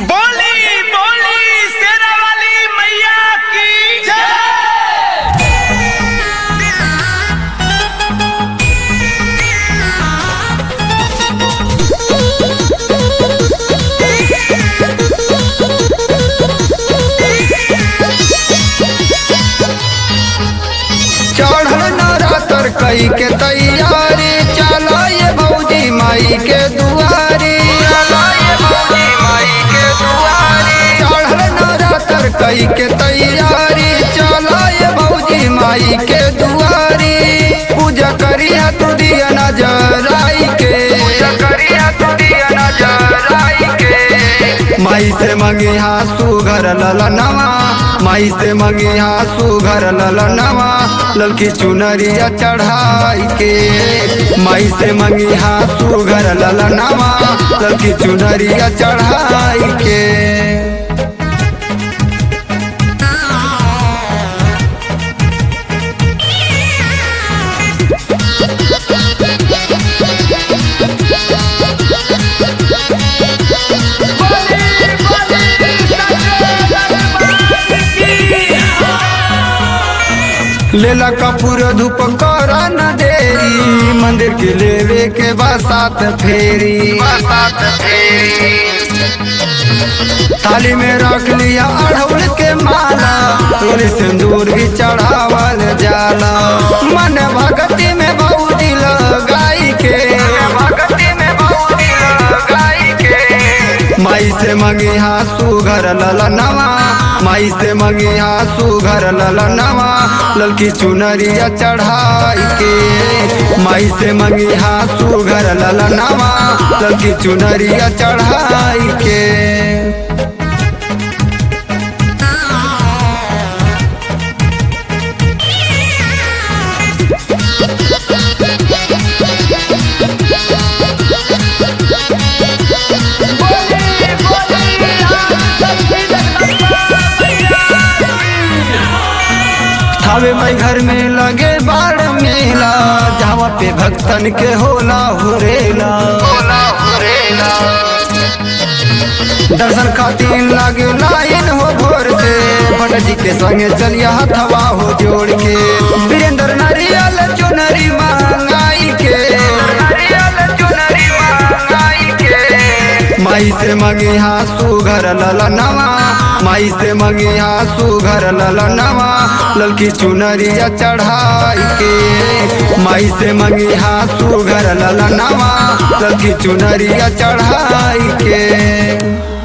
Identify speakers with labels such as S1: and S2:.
S1: बोली बोली शेरा वाली मैया की जय
S2: चढ़ल नरातर कई के तैयारी चलो ये भौजी माई के दुआरी चलो ये भौजी माई के दुआरी चढ़ल नरातर कई के तैयारी चलो ये भौजी माई के दुआरी पूजा करिया तू दिया नजर आई के पूजा करिया तू दिया नजर आई के माई से मंगी हासू घर ललनवा माई से मंगी हासू घर ललनवा ललकी चुनरिया चढ़ाई के माई से मंगी हासू घर ललनवा ललकी चुनरिया चढ़ाई के लेला कपूर धूप कर न देरी मंदिर के लेवे के बसात फेरी बसात फेरी थाली में रख लिया अड़हुल के माला तोरे सिंदूर भी चढ़ावल जाला मन भगती में बहुदी लगाई के भगती में बहुदी लगाई के माई से मंगी हासू घर ललनवा माई से मंगी हासू घर ललनवा ललकी चुनरिया चढ़ाई के माई से मंगी हासू घर ललनवा ललकी चुनरिया चढ़ाई के थावे मई घर में लगे बाड़ मेला जहाँ पे भक्तन के होला हुरेला होला हुरेला दर्शन खातिर लागे लाइन हो भोर से भट जी के संगे चलिया हथवा हो जोड़ के वीरेंद्र नारियल चुनरी मांगाई के नारियल चुनरी मांगाई के माई से मंगी हासू घर ललनवा माई से मंगी हासू घर ललनवा ललकी चुनरिया चढ़ाई के माई से मंगी हासू घर ललनवा ललकी चुनरिया चढ़ाई के